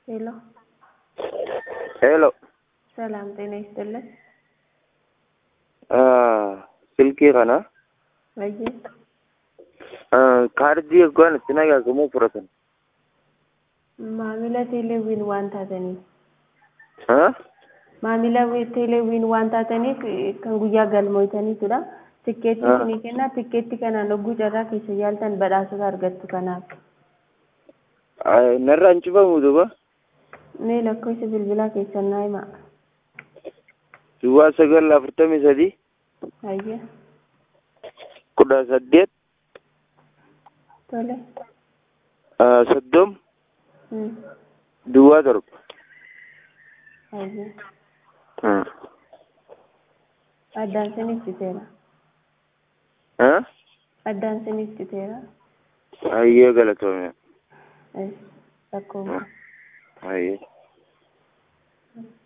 ሄሎ ሄሎ ሰላም ጤና ይስጥልን። silkii kana Ayyee kaardii yookaan itti naqaaqamuu fudhatan. maamila teeleewwiin waan taataniif maamila teeleewwiin waan taataniif eh, kan guyyaa galmooytaniitudha. Tikkeetti Ah. isinii kenna tikkeetti kanaan hogguu carraa keessa yaaltan badhaasota argattu kanaaf. Narraan cufamu duuba Mee lakkoofsa bilbilaa keessan naa himaa. duwwaa sagal afurtamii sadii Ayyee kudha saddeet tole. soddom Hmm. duwwaa torba. Ayyee addaan siniif citeera. Addaan siniif citeera. Ayyee galatoome. Ayyee lakkoofsa. Ayyee.